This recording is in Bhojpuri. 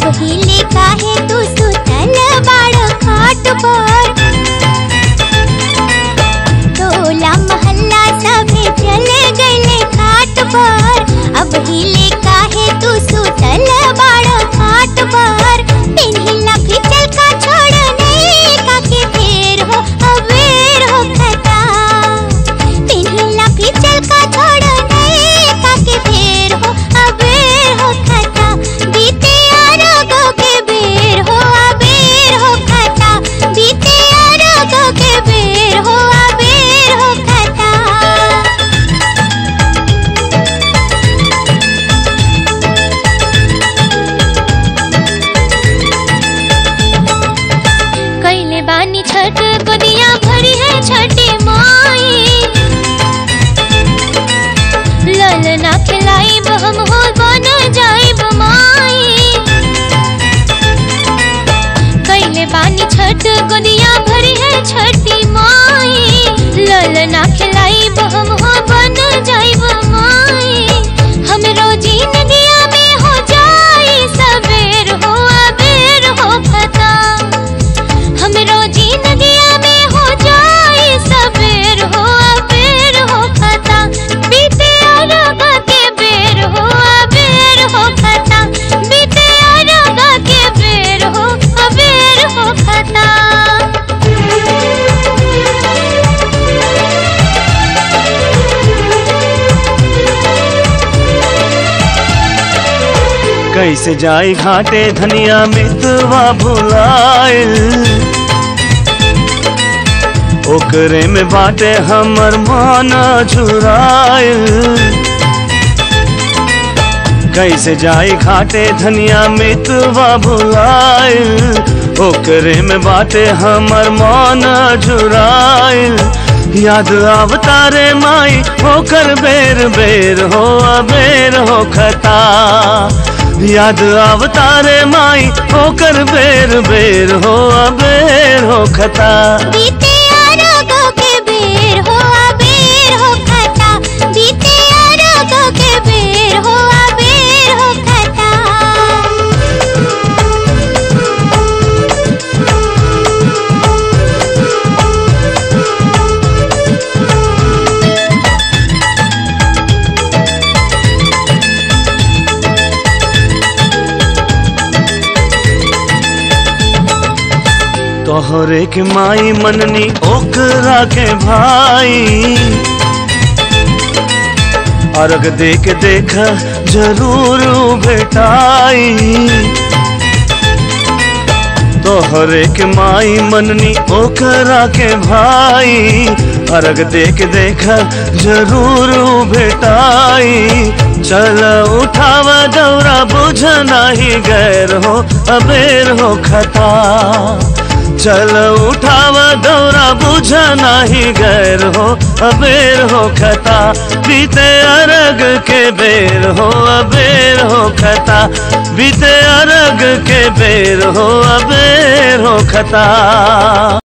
हिले काहे तू सुतल बाड़ खाट पर टोला मोहल्ला सभे चले गईले घाट पर अब हिले काहे तू सुतल बाड़ खाट पर पिन्हिला फिचल का छोड़ नहीं काके फेर हो अबेर हो खता पिन्हिला फिचल का छोड़ नहीं काके फेर हो अबेर हो खता बीते अरगो के बेर हो अबेर हो खता बीते अरगो के बेर हो अबेर हो खता कैले बानी छठ गोदिया भरी है छठी माई ललना खिलाई हम हो बन जाई माई कैले बानी छठ गोदिया भरी है छठी माई ललना खिलाई हम हो बन जाई माई हम रोजी नदिया में हो जाई सवेर हो अबेर हो खता हम रोजी नदिया में हो जाए सवेर हो अबेर हो खता बीते अरगा के बेर हो अबेर हो खता बीते अरगा के बेर हो अबेर हो खता कैसे जाई घाटे धनिया मितवा भुलाइल ओकरे में बाटे हमर माना झुराइल कैसे जाई घाटे धनिया मितवा भुलाइल ओकरे में बाटे हमर माना झुराइल याद आवतारे माई होकर बेर बेर हो अबेर हो खता याद आवतारे माई होकर बेर बेर हो अबेर हो खता बीते अरगो के बेर हो अबेर हो खता बीते अरगो के बेर हो अबेर हो खता तोहरे के माई मननी ओकरा के भाई अर्घ दे के देख जरूर भेटाई तोहरे के माई मननी ओकरा के भाई अर्घ दे के देख जरूर भेटाई चल उठावा दौरा बुझ नाही गैर हो अबेर हो खता चल उठावा दौरा बुझ नाही गैर हो अबेर हो खता बीते अरग के बेर हो अबेर हो खता बीते अरग के बेर हो अबेर हो खता